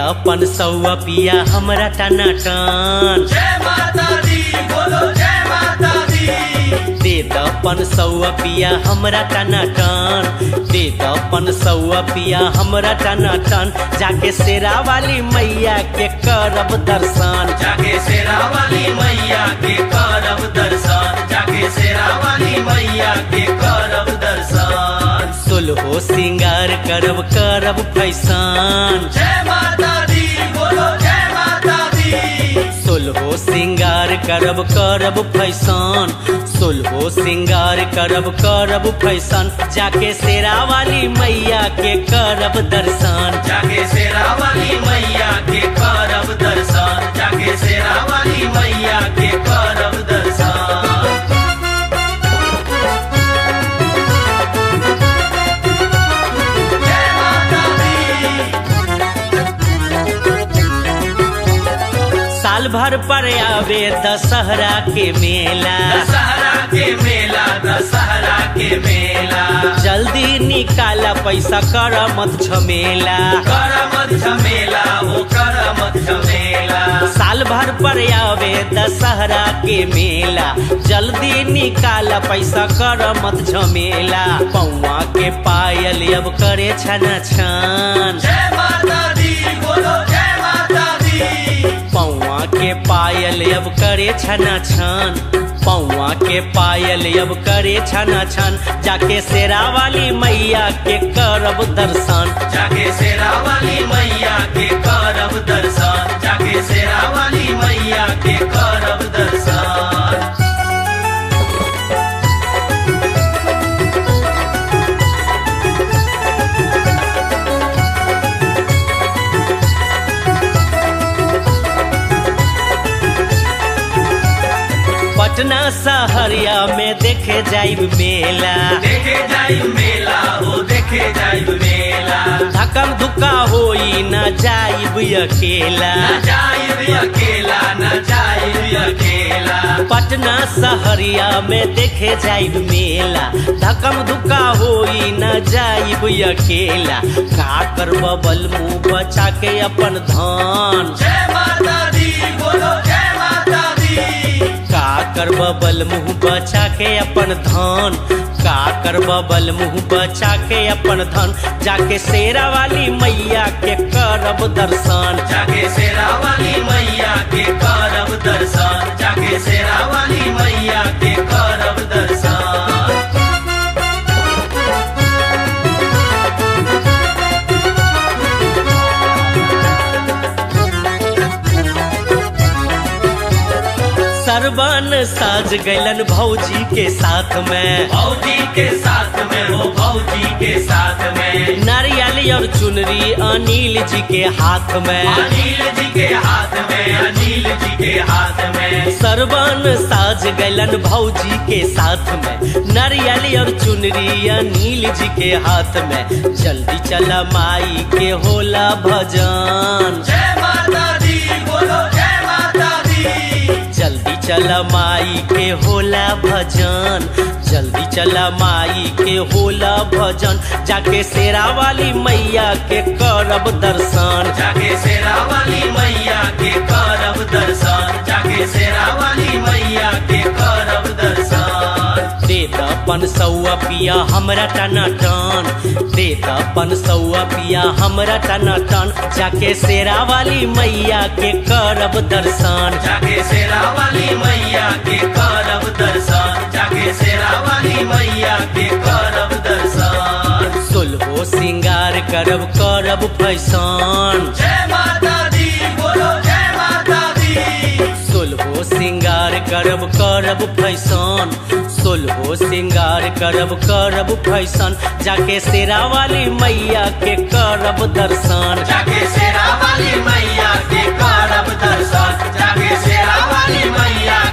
अपन सौआ पिया हमरा टना टन जय माता दी बोलो जय माता दी दे दपन सौआ पिया हमरा टना टन दे दपन सौआ पिया हमरा टना टन जाके शेरा वाली मैया के करब दर्शन जाके शेरा वाली मैया के करब दर्शन जाके शेरा वाली मैया के करब दर्शन सोलहो सिंगार करब करब फैसान जय माता दी बोलो जय माता दी सोलहो सिंगार करब करब फैसान सोलहो सिंगार करब करब फैशन जाके शेरा वाली मैया के करब दर्शन जाके शेरा वाली मैया के करब दर्शन जाके शेरा वाली मैया के करब दर्शन जय माता दी साल भर पर आवे दशहरा के मेला दशहरा के मेला दशहरा के मेला जल्दी निकाला पैसा कर मत झमेला कर मत झमेला ओ कर मत झमेला साल भर पर आवे दशहरा के मेला जल्दी निकाला पैसा कर मत झमेला पौआ के पायल अब करे छन छन जय माता दी बोलो जय माता दी पौआ के पायल अब करे छन छन पौआ के पायल अब करे छन छन जाके शेरा वाली मैया के करब दर्शन जाके शेरा वाली मैया के करब दर्शन जाके शेरा वाली मैया के करब दर्शन पटना सहरिया में देखे जाइब मेला देखे जाई मेला ओ देखे जाई मेला धकम धुका होई न जाइब अकेला न जाई अकेला न जाई अकेला पटना सहरिया में देखे जाइब मेला धकम धुका होई न जाइब अकेला का करब बल मुंह बचा के अपन धान जय माता दी बोलो जय माता दी का करब बल मुंह बचा के अपन धान का करब बल मुंह बचा के अपन धन जाके शेरा वाली मैया के करब दर्शन जाके शेरा वाली मैया के करब दर्शन जाके शेरा वाली मैया के करब दर्शन सरबन साज गैलन भौजी के साथ में भौजी के साथ में हो भौजी के साथ में नारियल और चुनरी अनिल जी के हाथ में अनिल जी के हाथ में अनिल जी के हाथ में सरबन साज गैलन भौजी के साथ में नारियल और चुनरी अनिल जी के हाथ में जल्दी चला माई के होला भजन जय माता दी बोलो जय माता दी जल्दी चला माई के होला भजन जल्दी चला माई के होला भजन जाके शेरा वाली मैया के करब दर्शन जाके शेरा वाली मैया के करब दर्शन जाके शेरा वाली मैया के करब दर्शन दे दपन सौआ पिया हमरा टना टन दे दपन सौआ पिया हमरा टना टन जाके शेरा वाली मैया के करब दर्शन जाके शेरा वाली मैया के करब दर्शन जाके शेरा वाली मैया के करब दर्शन सोलहो सिंगार करब करब फैशन जय माता दी बोलो जय माता दी सोलहो सिंगार करब करब फैशन सोलहो सिंगार करब करब फैशन जाके शेरा वाली मैया के करब दर्शन जाके शेरा वाली मैया के करब दर्शन जाके शेरा वाली मैया